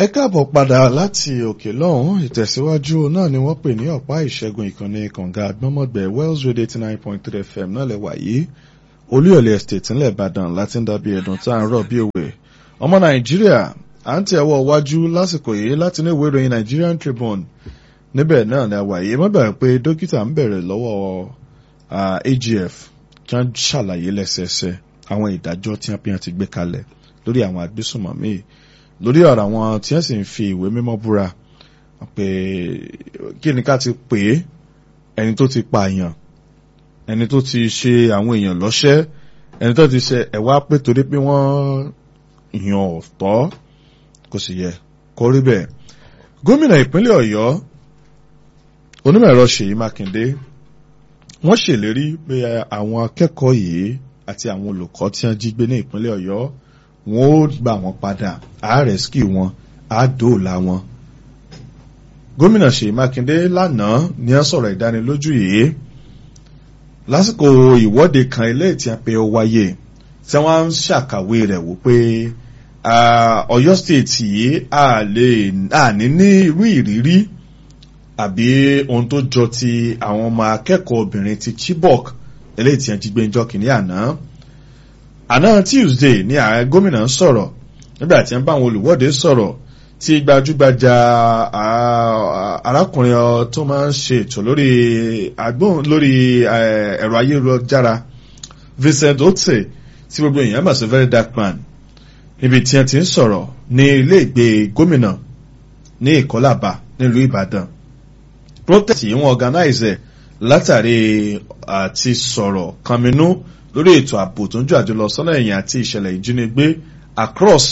ẹ káàbọ̀ padà láti òkè lọ́hùn ìtẹ̀síwájú náà ni wọ́n pè ní ọ̀pá ìṣẹ́gun ìkànnì kànga àgbọ́mọ̀gbẹ̀ Wells Radio eighty nine point three FM náà lẹ́wà yìí olúyọ̀lé estate ńlẹ̀ Ìbàdàn láti ń dàbí ẹ̀dùn tá à ń rọ̀ bí òwe ọmọ Nàìjíríà à ń tẹ̀ ọwọ́ wájú lásìkò yìí láti ní ìwé ìròyìn Nigerian Tribune níbẹ̀ náà ni àwà yìí mọ́bẹ̀rẹ̀ pé dókítà ń bẹ̀rẹ̀ lọ́wọ́ AGF kí wọ́n ṣàlàyé lẹ́sẹẹsẹ àwọn ìdájọ́ tí wọ́n ti gbé kalẹ̀ lórí àwọn agbésùnmọ̀mí lórí ọ̀rọ̀ àwọn tí wọ́n sì ń fi ìwé mímọ́ búra pé kí ni ká ti pè é ẹni tó ti pààyàn ẹni tó ti ṣe àwọn èèyàn lọ́ṣẹ́ ẹni tó ti ṣe ẹ̀wá pé torí pé wọ́n yàn ọ̀tọ̀ kò sì yẹ kó rí bẹ́ẹ̀. gómìnà ìpínlẹ̀ ọ̀yọ́ onímọ̀ ẹ̀rọ ṣèyí mákindé wọ́n ṣèlérí pé àwọn akẹ́kọ̀ọ́ yìí àti àwọn olùkọ́ tí wọ́n jí gbé ní ìpínlẹ̀ ọ̀yọ́ wọn ó gbà wọn padà á rẹ́síkì wọn á dóòlà wọn. gómìnà ṣèyí mákindé lánàá ní wọ́n sọ̀rọ̀ ìdánilójú yìí lásìkò ìwọ́de kan ilé tí a pé ó wáyé tí wọ́n ń ṣàkàwé rẹ̀ wò pé ọ̀yọ́ state yìí a lè àní ní irú ìrírí àbí ohun tó jọ ti àwọn ọmọ akẹ́kọ̀ọ́ obìnrin ti Chibok eléyìí tí wọ́n jí gbé ńjọ́ kìíní àná àná Tuesday ní ààrẹ gómìnà ń sọ̀rọ̀ nígbà tí wọ́n bá àwọn olùwọ́de sọ̀rọ̀ tí gbajúgbajà arákùnrin tó máa ń ṣe ètò lórí agbóhùn lórí ẹ̀rọ ayélujára Vincent Otte tí gbogbo èèyàn mọ̀ sí very dark man níbi tí wọ́n ti ń sọ̀rọ̀ ní ilé ìgbé gómìnà ní Ìkọ́làbà nílùú Ìbàdàn protest yìí wọ́n organize ẹ̀ látàrí àti sọ̀rọ̀ kànmínú lórí ètò ààbò tó ń jù àjò lọ sọ́nà ẹ̀yìn àti ìṣẹ̀lẹ̀ ìjínigbé across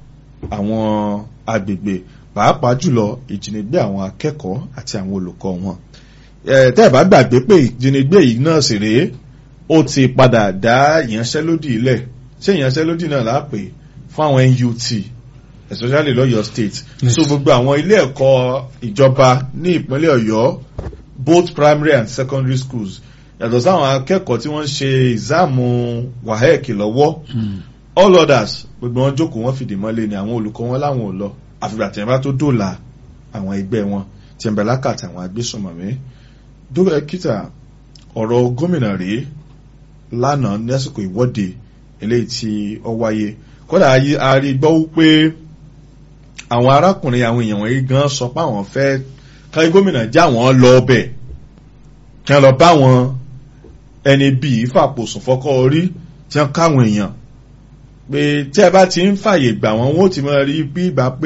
àwọn agbègbè pàápàá jùlọ ìjínigbé àwọn akẹ́kọ̀ọ́ àti àwọn olùkọ́ wọn. tẹ́ ẹ̀ bá gbàgbé pé ìjínigbé yìí náà sì rèé ó ti padà dá ìyanṣẹ́lódì ilẹ̀ ṣé ìyanṣẹ́lódì náà lápè fún àwọn NUT especially lọ́yọ̀ state yes. so gbogbo àwọn ilé ẹ̀kọ́ ìjọba ní ìpínlẹ̀ ọ̀yọ́ both primary and secondary schools yàtọ̀ sáwọn akẹ́kọ̀ọ́ tí wọ́n ń ṣe ìzáàmù WAEC lọ́wọ́ all others gbogbo wọn jókòó wọn fìdí mọ́lẹ̀ ni àwọn olùkọ́ wọn láwọn ò lọ àfìgbà tí wọ́n bá tó dòlà àwọn ẹgbẹ́ wọn tí wọ́n bẹ lákàtà àwọn agbésùnmọ̀mí dókítà ọ̀rọ̀ gómìnà rèé lánàá lásìkò ìwọ́de eléyìí tí ó wáyé kódà a rí gbọ́ pé àwọn arákùnrin àwọn èèyàn wọ̀nyí gan sọ pé àwọn fẹ́ káyé gómìnà já wọn lọ ọbẹ̀ kí wọ́n lọ bá wọn ẹni bíi fàpòsùn fọ́kọ́ orí tí wọ́n káwọn èèyàn pé tí ẹ bá ti ń fàyè gbà wọ́n wọ́n ti máa rí bí ìgbà pé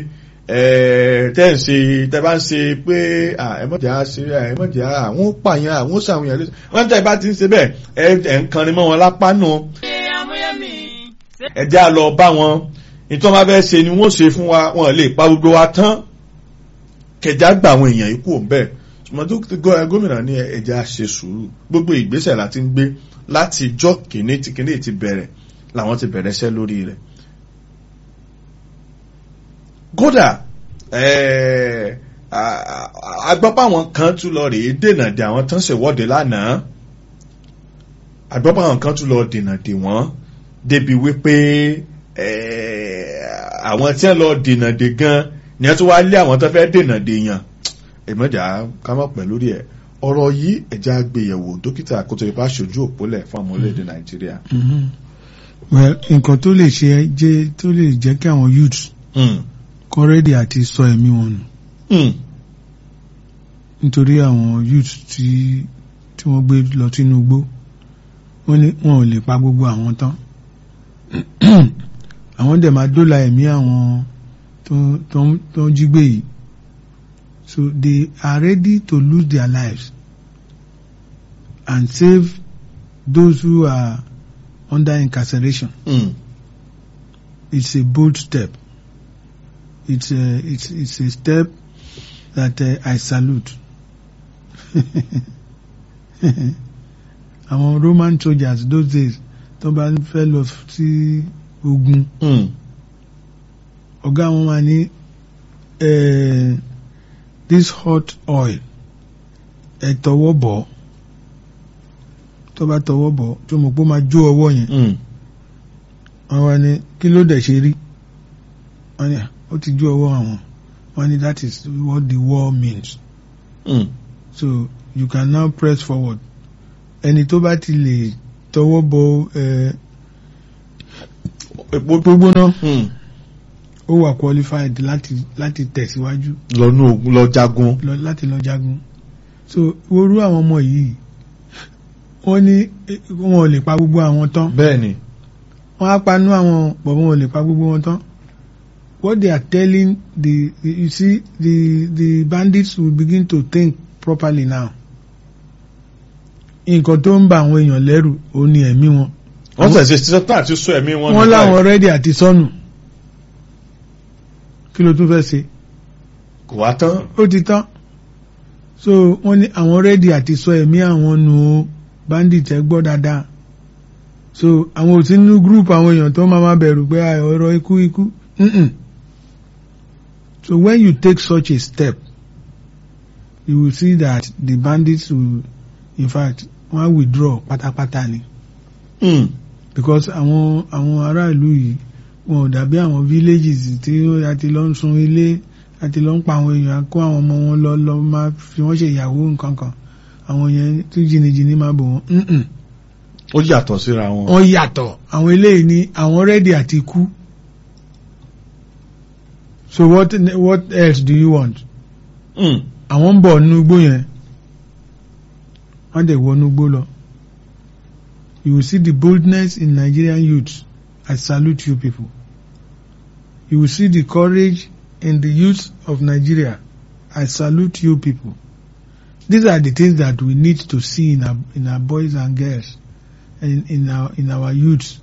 tẹ́ ń ṣe tẹ́ bá ń ṣe pé ẹ̀mọ́jà ṣe ẹ̀mọ́jà àwọn pààyàn àwọn ṣàwọn èèyàn wọ́n tẹ́ bá ti ń ṣe bẹ́ẹ̀ ẹ̀ ń kanrin mọ́ wọn lápá nù ẹ já lọ bá wọn nítorí wọn bá fẹ́ ṣe ni wọ́n ṣe fún wa wọn lè pa gbogbo wa tán kẹjá gba àwọn èèyàn ikú òǹbẹ ṣùgbọ́n gómìnà ní ẹja ṣe sùúrù gbogbo ìgbésẹ̀ láti ń gbé láti jọ́ kìíní tí kìíní ti bẹ̀rẹ̀ làwọn ti bẹ̀rẹ̀ iṣẹ́ lórí rẹ̀. kódà agbọ́pọ̀ àwọn kan tún lọ rèé dènà dè àwọn tán ṣèwọ́de lánàá agbọ́pọ̀ àwọn kan tún lọ dènà dè wọ́n débi wípé àwọn tí wọ́n lọ dènà dè gan ni wọ́n tún wá lé àwọn tó fẹ́ dènà dè yàn èmọ̀jà ká mọ̀ pẹ̀ lórí ẹ̀ ọ̀rọ̀ yìí ẹ̀já gbéyẹ̀wò dókítà kótó ipá ṣojú òpólẹ̀ fún àwọn orílẹ̀-èdè nàìjíríà. well nǹkan tó lè ṣe jẹ́ tó lè jẹ́ kí àwọn youths kọ́ rẹ́dì àti sọ ẹ̀mí wọn nù nítorí àwọn youths tí tí wọ́n gbé lọ sínú igbó wọ́n ní wọn ò lè pa gbogbo àwọn tán àwọn dẹ̀ máa dóòlà ẹ̀mí àwọn tó ń jí gbé yìí so they are ready to lose their lives and save those who are under incarceration. Mm. It's a bold step. It's a, it's, it's a step that uh, I salute. àwọn Roman soldiers those days tó bá fẹ́ lọ sí ogun ọ̀gá wọn máa ní this hot oil ẹ tọwọ́ bọ̀ tó bá tọwọ́ bọ̀ tó mọ̀ pé ó máa jó ọwọ́ yẹn wọ́n wá ní kí ló dẹ̀ ṣe rí wọ́n ní ó ti ju ọwọ́ àwọn wọ́n ní that is what the war means Mm. so you can now press forward ẹni tó bá ti lè tọwọ́ bọ ẹ, epo gbogbo náà Mm. ó wà qualified láti láti tẹ̀síwájú lọ́nú ogun lọ jagun. lọ láti lọ jagun so orú àwọn ọmọ yìí wọ́n ní eh, wọn ò lè pa gbogbo àwọn tán bẹ́ẹ̀ ni. wọ́n á panú àwọn bọ̀ wọn ò lè pa gbogbo wọn tán what they are telling the you see the the bandits will begin to think properly now nǹkan tó ń ba àwọn èèyàn lẹ́rù òun ni ẹ̀mí wọn wọ́n tẹ̀sí sọ́tà àti sọ ẹ̀mí wọn. wọ́n nípa láwọn ẹ̀. rẹ́dí àti sọnù kí ló tún fẹ́ ṣe kò wá tán. ó ti tán so wọ́n ní àwọn rẹ́dí àti sọ ẹ̀mí àwọn nù ó bandit ẹ gbọ́ dáadáa so àwọn ò sí nínú group àwọn èèyàn tó máa máa bẹ̀rù pé ah, ọ̀rọ̀ ikú ikú Mm-mm. so when you take such a step you will see that the bandits will in fact wọ́n á withdraw pátápátá ni Mm. because àwọn àwọn ará ìlú yìí wọn ò dàbí àwọn villages tí a ti lọ ń sun ilé a ti lọ ń pa àwọn èèyàn kó àwọn ọmọ wọn lọ lọ máa fi wọn ṣe ìyàwó nǹkan kan àwọn yẹn tí jìnnìjìnnì máa bò wọn Mm-mm. ó yàtọ̀ síra wọn. wọ́n yàtọ̀ àwọn eléyìí ní àwọn rẹ́dì àti kú so what what else do you want Mm. àwọn ń bọ̀ nínú igbó yẹn wọ́n dẹ̀ wọnú igbó lọ you will see the boldness in Nigerian youths I salute you people you will see the courage in the youth of Nigeria I salute you people these are the things that we need to see in our in our boys and girls and in our in our youths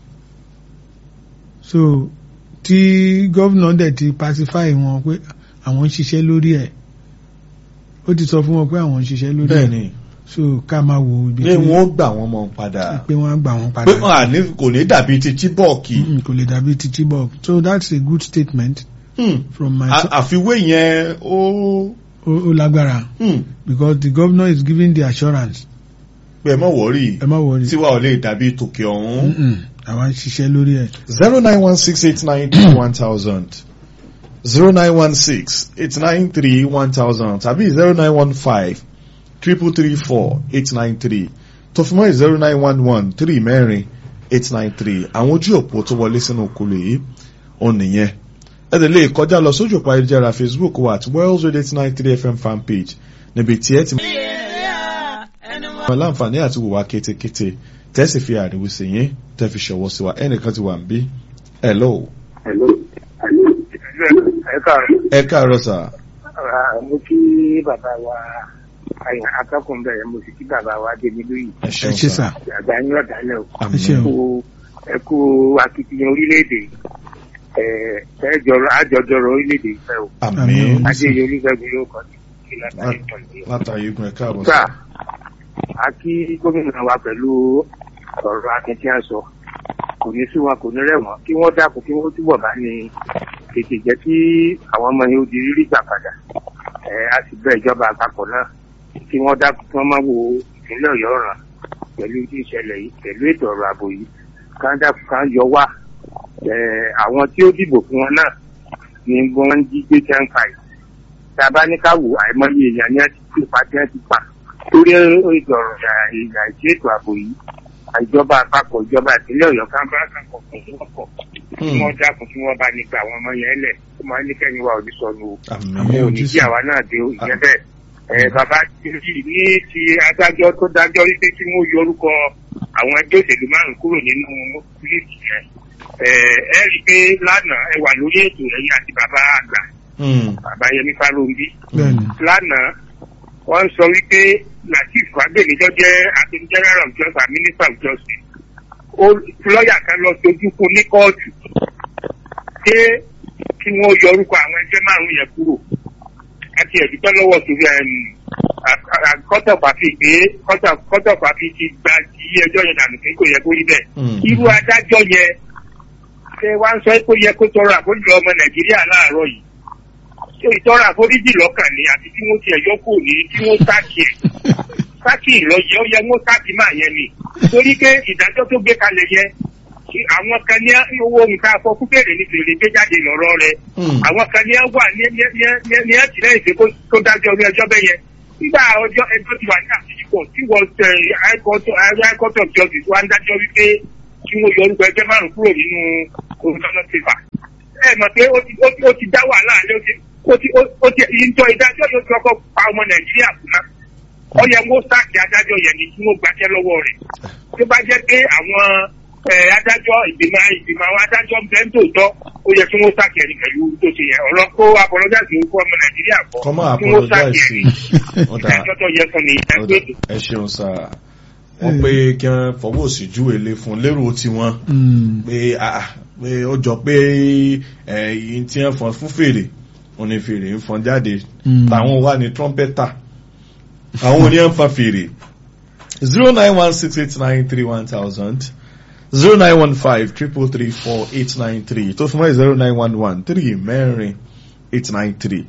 so tí gómìnà dẹ̀ ti pacify wọn pé àwọn ń ṣiṣẹ́ lórí ẹ̀ ó ti sọ fún wọn pé àwọn ń ṣiṣẹ́ lórí bẹ́ẹ̀ ẹ̀ ni. so ká máa wo ibi pé wọ́n gbà wọ́n mọ̀ padà. pé wọ́n á gbà wọ́n pé padà wọ́n à ní kò ní dàbí ti chibọ́ọ̀kì. Mm, kò lè dàbí ti Chibok so that's a good statement Mm. from my À- so- àfiwé yẹn ó. ó ó lágbára Mm. because the governor is giving the assurance pé ẹ mọ̀ wọ́rì ẹ má wọrí tiwa ò lè dàbí tòkè ọ̀hún. Mm-mm, àwa ń ṣiṣẹ́ lórí ẹ̀ zero nine one six eight nine three one thousand zero nine one six eight nine three one thousand tàbí zero nine one five triple three four eight nine three tòfimọ́ zero nine one one three mẹ́rin eight nine three àwọn ojú òpó tó wọlé sínú okòlè yìí òun nìyẹn ẹ lè lè kọjá lọ sójú òpó ayélujára Facebook wa at Wells Radio eight nine three FM fan page níbi tí ẹ ti mọ láǹfààní àti wùwà kétékété tẹ́sí fi àríwísí yín tẹ́ fi ṣọwọ́ sí wa ẹnìkan ti wà ń bí hello Hello. ẹ káàárọ̀ ẹ káàárọ̀ sà Ah, mo kí bàbá wa àyàn akẹ́kọ̀ọ́ bẹ̀rẹ̀ mo sì kí bàbá wa débi lóyìn ẹ ẹ ṣeun ṣe sà sà àgbà yín ọ̀dálẹ̀ o ẹ ṣe àmín o. kú ẹ kú akitiyan orílẹ̀-èdè ẹ ẹjọrọ àjọjọrọ orílẹ̀-èdè ìfẹ́ o àmín Àmín. adéyẹ olúfẹ́gun yóò kọ́ ní kí látàrí ìtọ́jú. látàrí igun ẹ káàbọ̀ gbà sà á kí gómìnà wa pẹ̀lú ọ̀rọ̀ akitiyan sọ kò ní sú wọn kò ní rẹ̀ wọ́n kí wọ́n dákun kí wọ́n túbọ̀ bá ní tètè jẹ́ kí àwọn ọmọ yẹn ó di rírí gbà padà ẹ á sì bẹ ìjọba àpapọ̀ náà kí wọ́n dákun kí wọ́n má wo ìpínlẹ̀ ọ̀yọ́ ràn pẹ̀lú tí ìṣẹ̀lẹ̀ yìí pẹ̀lú ètò ọ̀rọ̀ ààbò yìí ká dákun ká yọ wá ẹ àwọn tí ó dìbò fún wọn náà ni wọ́n ń jí gbé ten five tá a bá ní ká wò àìmọye èèyàn ni wọ́n ti kú pa tí wọ́n ti pa torí ètò ọ̀rọ̀ ìgbà ìṣe ètò ààbò yìí ìjọba àpapọ̀ ìjọba ìpínlẹ̀ ọ̀yọ́ ká bá kàkọ̀ fún wọn pọ̀ kí wọ́n dákun kí wọ́n bá ní gba àwọn ọmọ yẹn lẹ̀ kó máa ní kẹ́yìn wa ò ní sọnù o àmín ẹ ò ní kí àwa náà dé o ìyẹn bẹ́ẹ̀ ẹ bàbá yìí ní ti adájọ́ tó dájọ́ wípé kí wọ́n yọ orúkọ àwọn ẹgbẹ́ òṣèlú márùn kúrò nínú líìsì yẹn ẹ ẹ rí i pé lánàá ẹ wà lórí ètò ẹ̀yìn àti bàbá àgbà Mm. bàbá Yẹmí Fálóńbí bẹ́ẹ̀ni lánàá wọ́n sọ wípé Lateef Fagbemi tó jẹ́ attorney general of justice and minister of justice ó lọ́ọ̀yà kan lọ sojú fún ní kóòtù pé kí wọ́n yọ orúkọ àwọn ẹgbẹ́ márùn-ún yẹn kúrò àti ẹ̀dúpẹ́ lọ́wọ́ sórí kọ́tọ̀ pàfi pé kọ́tọ̀ pàfi ti gba ti ẹjọ́ yẹn dànù pé kò yẹ kó rí bẹ́ẹ̀ Mm. irú adájọ́ yẹn ṣé wá ń sọ pé ó yẹ kó tọrọ àforíjì ọmọ Nàìjíríà láàárọ̀ yìí ṣé ìtọrọ àforíjì lọ́kàn ni àti tí wọ́n ti ẹ̀yọ́ kò ní tí wọ́n sáàkì ẹ̀ sáàkì ìlọ́yẹ ó yẹ wọ́n sáàkì máa yẹn ni torí pé ìdájọ́ tó gbé kalẹ̀ yẹn àwọn kan ní owó nǹkan afọ fún fèrè ní fèrè gbé jáde lọ́rọ́ rẹ̀ Hmm. àwọn kan ní ẹ wà ní ní ní ní ní ẹ tìlẹ́yìn pé kó- kó dájọ́ orí ẹjọ́ bẹ́ẹ̀ yẹn nígbà ọjọ́ ẹjọ́ ti wà ní àtìjíkọ̀ tí wọ́n tẹ high court high court of justice wá ń dájọ́ wípé kí wọ́n yọ orúkọ ẹgbẹ́ márùn kúrò nínú commissioner paper ẹ mọ̀ pé ó ti ó ti ó ti dá wàhálà alẹ́ ó ti ó ti ó- ó ti ìjọ ìdájọ́ yóò ti ọkọ̀ pa ọmọ nàìjíríà kù náà ó yẹ kó sáàkì adájọ́ yẹn ni kí wọ́n gbàjẹ́ lọ́wọ́ rẹ̀ tó bá jẹ́ pé àwọn ẹ, adájọ́ ìgbìmọ̀ ìgbìmọ̀ àwọn adájọ́ ń bẹ́ ń tòótọ́ ó yẹ kí wọ́n sáàkì ẹni pẹ̀lú tó ṣe yẹn ọ̀rọ̀ kó apọlọ́jáde orúkọ ọmọ nàìjíríà kọ́ kọ́mọ́ kí wọ́n sáàkì apologize ẹni ọ̀dà ìdájọ́ tó yẹ fún mi ọ̀dà ẹgbẹ́ ètò. ẹ ṣeun sá wọ́n pé kí wọ́n fọwọ́ sí júwe lé fún lérò tiwọn Mm. pé ah, pé ó jọ pé ẹ̀yìn tí wọ́n fọn fún fèrè wọ́n ní fèrè ń fọn jáde Mm. táwọn wà ní trumpeter àwọn oníyàn fa fèrè zero nine one six eight nine three one thousand zero nine one five triple three four eight nine three tó fún mọ́ zero nine one one three mẹ́rin eight nine three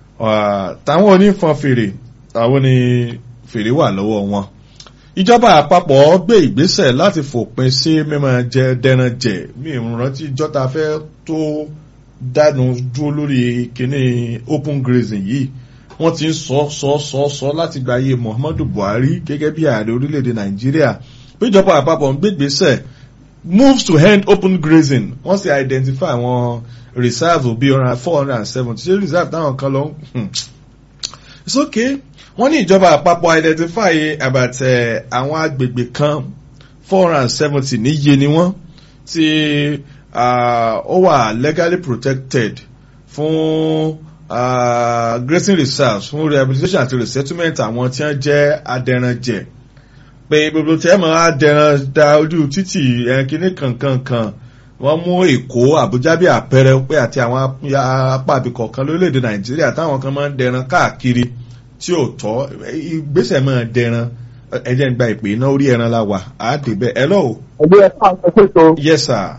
táwọn onífọn fèrè àwọn ni fèrè wà lọ́wọ́ wọn ìjọba àpapọ̀ gbé ìgbésẹ̀ láti fòpin sí mímọ jẹ dẹran jẹ mi ò rántí ìjọta fẹ́ tó dánu dúró lórí kíní open grazing yìí wọ́n ti ń sọ sọ sọ sọ láti gba ayé muhammadu buhari gẹ́gẹ́ bí ààrẹ orílẹ̀-èdè nàìjíríà péjọba àpapọ̀ ń gbé ìgbésẹ̀ moves to end open grazing wọ́n sì identify àwọn reserve bíi four hundred and seventy ṣé reserve táwọn kan lọ ń it's okay wọ́n ní ìjọba àpapọ̀ identify about eh, àwọn agbègbè kan four hundred and seventy níye ni wọ́n tí ah, ó wà legally protected fún ah, grazing reserves fún rehabilitation àti resettlement àwọn tí wọ́n jẹ́ adẹranjẹ pé gbogbo tí ẹ mọ̀ adẹran da ojú títì ẹ̀ kíní kankankan wọ́n mú èkó àbújá bí àpẹẹrẹ pé àti àwọn ap- apá àbíkọ̀ kan lórílẹ̀‐èdè nàìjíríà táwọn kan máa ń dẹran káàkiri tí ò tọ́ ìgbésẹ̀ máa dẹran ẹjẹ́ ń gba ìpè iná orí ẹran la wà á dé bẹ́ẹ̀ ẹ lọ́wọ́ ẹgbẹ́ ẹ̀ka ẹ̀kọ́ yes sir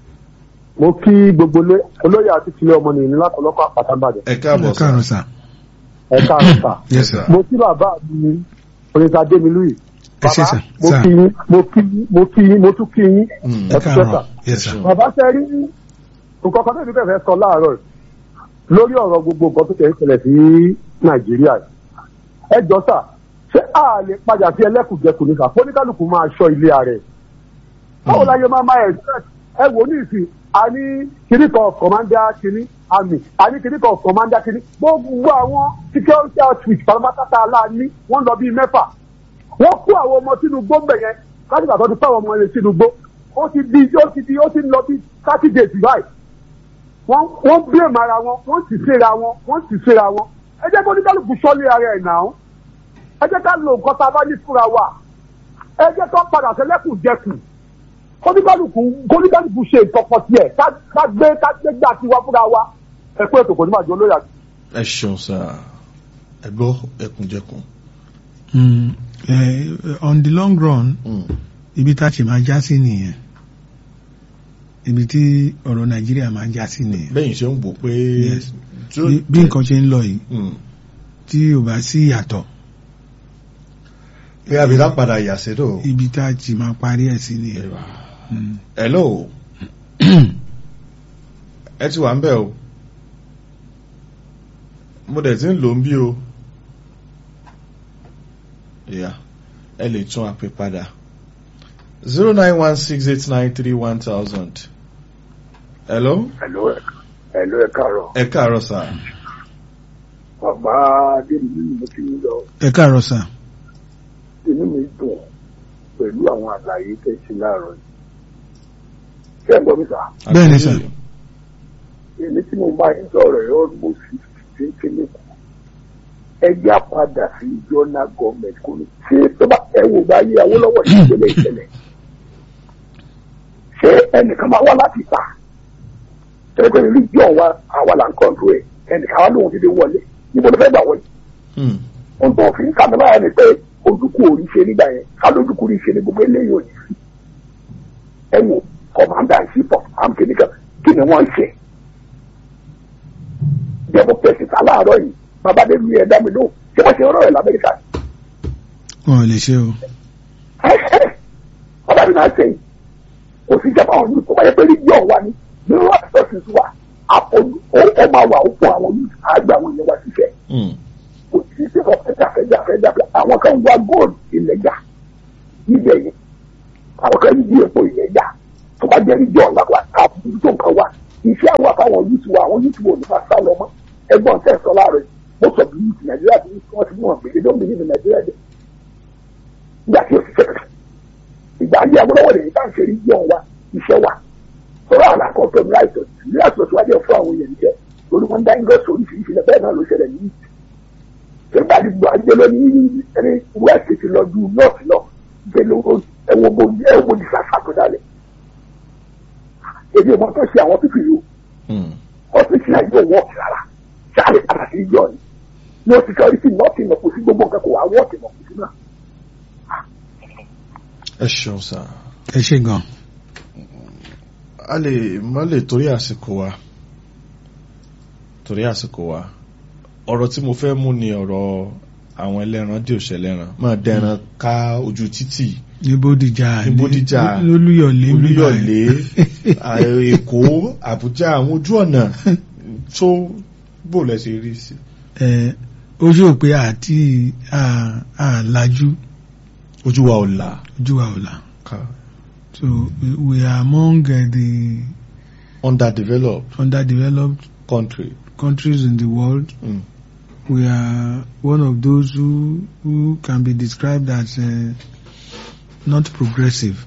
mo kí gbogbo lé- olóyè àti tilẹ̀ ọmọnìyàn ní látọ̀lọ́kọ̀ àpàtàbàdàn ẹ káàbọ̀ ẹ káàárọ̀ sir sà. ẹ̀ka àrùsà yes sir. mo kí bàbá mi oníta démilúyì ẹ ṣé bàbá sà. mo sà. kí yín mo kí yín mo kí yín mo tún kí yín Mm. ẹ ẹ kú sẹ́sà káàárọ̀ yes sir. bàbá ṣe rí nǹkan kan tẹ́lẹ̀ fẹ́ sọ láàárọ̀ yìí lórí ọ̀rọ̀ gbogbo nǹkan tó tẹ̀ ń ṣẹlẹ̀ sí nàìjíríà yìí. ẹ jọ sà ṣé a lè padà sí ẹlẹ́kùnjẹkùn ní sà fóníkálùkù máa ṣọ́ ilé rẹ̀ báwo la yẹ máa máa ẹ̀ ẹ wò ní ìsìn a ní kiri kan kọ̀mándà kiri àmì a ní kiri kan kọ̀mándà kiri gbogbo àwọn security outfit pátápátá aláàní wọ́n lọ bíi mẹ́fà wọ́n kó àwọn ọmọ sínú gbó mbẹ̀ yẹn kájíkà tó ti fẹ́ àwọn ọmọ yẹn sínú gbó ó ti di ó ti di ó ti lọ bí thirty days báyìí wọ́n wọ́n blame ara wọn wọ́n sì síra wọn wọ́n sì síra wọn ẹ jẹ́ kó oníkálukú sọ́lé ara ẹ̀ náà ẹ jẹ́ ká lo nǹkan tá a bá ní fúnra wa ẹ jẹ́ ká padà sẹ́lẹ̀kùn jẹkùn kóníkálukú kóníkálukú ṣe ìkọ̀kọ̀ tiẹ̀ ká ká gbé ká gbé gbà tiwa fúnra wa ẹ pé ètò kò ní máa jọ lóyà. ẹ ṣeun sir ẹ gbọ́ ẹkùnjẹkùn Mm, eh, on the long run Mm. ibi tá a ṣe máa já sí nìyẹn ibi tí ọ̀rọ̀ nàìjíríà máa já sí nìyẹn bẹ́yìn ṣe ń wò pé Yes. tí ó- bí bí nǹkan ṣe ń lọ yìí Mm. tí ò bá sí ìyàtọ̀ pé àbídá padà yà sí tó ibi tá a ti máa parí ẹ̀ sí nìyẹn. Mm. hello ẹ ti wà ń bẹ̀ o mo dẹ̀ ti ń lò ń bí o ìyá ẹ lè tún àpè padà zero nine one six eight nine three one thousand hello Hello, hello, ẹ káàárọ̀. ẹ káàárọ̀ sà Bàbá Adémi ni mo ti ń lọ. ẹ káàárọ̀ sà. Inú mi dùn pẹ̀lú àwọn àlàyé tẹ̀ sí láàárọ̀ yìí. Ṣé ẹ gbọ́ mi sà? Bẹ́ẹ̀ ni, sà. Èmi tí mo bá yín sọ̀rọ̀ ẹ̀ almost fifty kéle kù. Ẹgbẹ́ àpadà sí ìjọ́nà gọ́ọ̀mẹ̀ntì kò ní. Ṣé tó bá ẹ wò bá yé Awólọ́wọ̀ ní ìpínlẹ̀ ìṣẹ̀lẹ̀? Ṣé ẹnìkan máa wá láti ta? Ṣé pé religion wa àwa là ń kọ́ńtró ẹ̀? Ẹnìkan wá lóhun ti dé wọlé. Níbo ló fẹ́ gbà wọlé? Hmm. ohun tó fi ń kà mí báyà ni pé ojúkú ò rí ṣe nígbà yẹn ká lójúkú rí ṣe ní gbogbo eléyìí ò ní sí. ẹ wò commander in chief of arm kìnìkan kí ni wọ́n ṣe. jẹ́bú pẹ̀sìtà láàárọ̀ yìí babadé lu ẹ̀ dá mi lóhùn ṣé wọ́n ṣe ọ̀rọ̀ rẹ̀ lamẹ́ríkà. wọn ò lè ṣe o. ọ̀dà mi náà ṣe yìí kò sí ìjọba àwọn yìí tó bá yẹ pé region wa ni nínú resources wa àpọ̀jù ó ó máa wà ó fún àwọn yìí àgbà àwọn èèyàn wa ṣiṣẹ́ Mm. kò sí sí ọ fẹjà fẹjà fẹjà fẹjà àwọn kan wá gold ìlẹjà níbẹ̀ yẹn àwọn kan yí epo ìlẹjà tó bá jẹ́ níjọ́ ọ̀la wa káàkiri tó nǹkan wa iṣẹ́ àwọn àtàwọn yúùtù wa àwọn yúùtù wo ní máa sá lọ mọ́ ẹgbọ́n tẹ̀ sọ láàrẹ̀ mo sọ bí yúùtù nàìjíríà tí wọ́n ti mú wọn gbèdé lómi nínú nàìjíríà jẹ nígbà tí o ti fẹ́rẹ̀ ìgbà ayé agbọ́dọ̀wọ̀ lè ní ká ń ṣe níjọ́ wa iṣẹ́ wa sọ̀rọ̀ àwọn àkọ́kọ́ ní láìsọ̀ ní àìsọ̀ tí wájú ẹ̀ fún àwọn èèyàn jẹ lórí wọn dá ingresso oríṣiríṣi lẹ bẹ́ẹ̀ náà ló ṣẹlẹ̀ ní yúùtù nígbà tí gbogbo àgbẹ̀ lọ ní ẹni west ti lọ ju north lọ gbé lówó ẹwọ bo ẹwọ ní sàfà tó dálẹ̀ èdè wọn tó ṣe àwọn pípì yìí Mm. ọ́fíìsì náà yóò wọ́ọ̀kì rárá sáré padà sí ìjọ ni ní o ti sọ orí sí nọ́ọ̀tì náà kò sí gbogbo nǹkan kò wá wọ́ọ̀kì náà kò sí náà. ẹ ṣeun sá ẹ ṣe gan a lè má lè torí àsìkò wa torí àsìkò wa ọ̀rọ̀ tí mo fẹ́ mú ni ọ̀rọ̀ àwọn ẹlẹ́ran dí òṣèléràn máa dẹran ká ojú títì ní bódìjà Ní Bódìjà, lólúyọ̀lé olúyọ̀lé à, èkó àbújá àwọn ojú ọ̀nà tó bò lẹ́sẹ̀ rí sí. ẹ ó ṣe pé àti à- àlàjú ojú wa ò là ojú wa ò là ká so we- we are among uh, the underdeveloped underdeveloped country. countries in the world Mm. we are one of those who who can be described as uh, not progressive.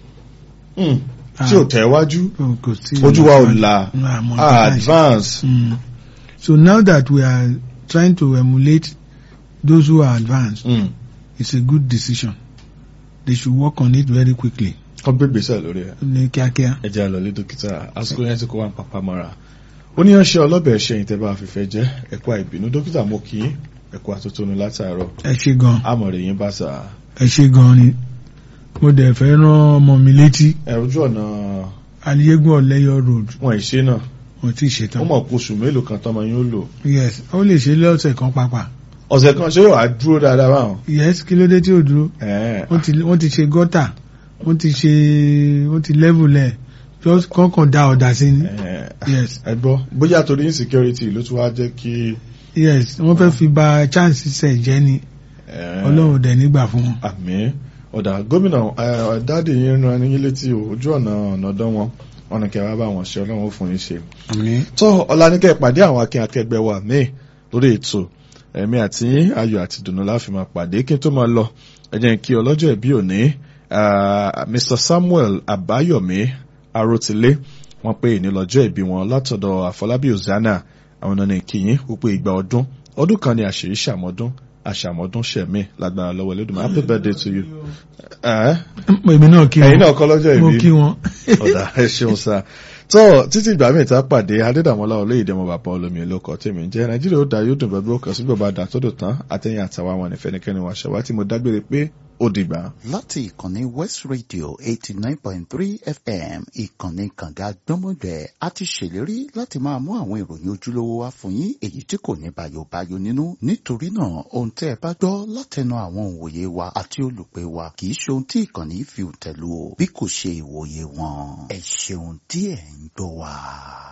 Mm. Ah. tí ò tẹ̀wájú Oh, kò sí ojú wa ò là Ah, mo ah, understand. advance. Mm. So now that we are trying to emulate those who are advanced, Mm. it's a good decision. They should work on it very quickly. kọ́ gbé gbèsè lórí ẹ̀. Ní kíákíá. ẹ jẹ́ àlọ́lé dókítà àsìkò yẹn ti kó wa ń papá mọ́ra ó ní ọṣẹ ọlọ́bẹ̀ ṣe ìtẹ́bà àfẹ́fẹ́ jẹ́ ẹ̀kọ́ àìbínú dókítà mo kì í ẹ̀kọ́ àtótónu látàárọ̀ Ẹ ṣe gan. àmọ̀rẹ̀ yín bá sà Ẹ ṣe gan ni. Mo dẹ̀ fẹ́ rán ọmọ mi létí. ẹ ojú ọ̀nà Aliyegun Ọ̀lẹ́yọ̀ road. wọn ìṣe náà Wọ́n ti ó ṣetán. mọ̀ kó oṣù mélòó kan tọmọ yín ó lò Yes, ó lè ṣe lọ́sẹ̀ kan pàápàá. ọ̀sẹ̀ kan ṣé yóò wá dúró dáadáa báwọn. Yes, kí ló dé tí ò dúró? Ẹ̀ẹ́, Wọ́n ti wọ́n ti ṣe gọ́tà. Wọ́n ti ṣe wọ́n ti level ẹ̀. Just kọ́kàn da ọ̀dà sí ni. ẹ̀ẹ́, Yes. ẹ gbọ́ bóyá torí insecurity ló tún wá jẹ́ kí Yes, wọ́n fẹ́ fi ba chance sẹ̀ jẹ́ ni. ẹ̀ẹ́, Ọlọ́run dẹ̀ nígbà fún wọn. àmì ọ̀dà gómìnà ẹ̀, dáàdì yín ran yín létí o, ojú ọ̀nà ọ̀nàdán wọn wọn ni kẹwàá bá wọn ṣe ọlọ́run ó fún yín ṣe. Àmín. tó ọ̀làníkẹ́ ìpàdé àwọn akin akẹgbẹ́ wa míì lórí ètò ẹ̀mí àti ayọ̀ àti dùnú láfi máa pàdé kí n tó máa lọ ẹ jẹ́ n kí ọlọ́jọ́ ìbí òní ah, Mr Samuel Abayomi Arótilé wọ́n pé ìní lọ́jọ́ ìbí wọn látọ̀dọ̀ Àfọlábí Ozana àwọn náà ní kíyìn wípé ìgbà ọdún ọdún kan ni àṣírí ṣàmọ́dún àṣàmọ́dún ṣẹ̀mí lágbára lọ́wọ́ Ẹlẹ́dùmarè happy birthday to you. Eh? Èmi náà kí ẹ̀yin wọn. náà kọ́ lọ́jọ́ Mo ìbí kí wọn. ọ̀dà ẹ ṣeun sá tó títí ìgbà míì tá a pàdé adédàmọ́lá olóyèdè ọmọ bàbá olómi olóko tèmi jẹ́ nàìjíríà ó dá yóò dùn bẹ́ẹ̀ bí ó kàn sí bàbá dà tó dùn tán àtẹ̀yìn àtàwọn àwọn ẹnìfẹ́nikẹ́ni wàṣẹ wá tí mo dágbére pé ó dìgbà. láti ìkànnì west radio eighty nine point three fm ìkànnì kànga gbọ́mọgbẹ́ a ti ṣèlérí láti máa mú àwọn ìròyìn ojúlówó wá fún yín èyí tí kò ní bayobayo nínú nítorí náà ohun tẹ́ ẹ bá gbọ́ látẹnu àwọn òǹwòye wa àti olùpẹ̀ wa kì í ṣe ohun tí ìkànnì fi tẹ̀lú o bí kò ṣe ìwòye wọn ẹ ṣeun tí ẹ̀ ń gbọ́ wa.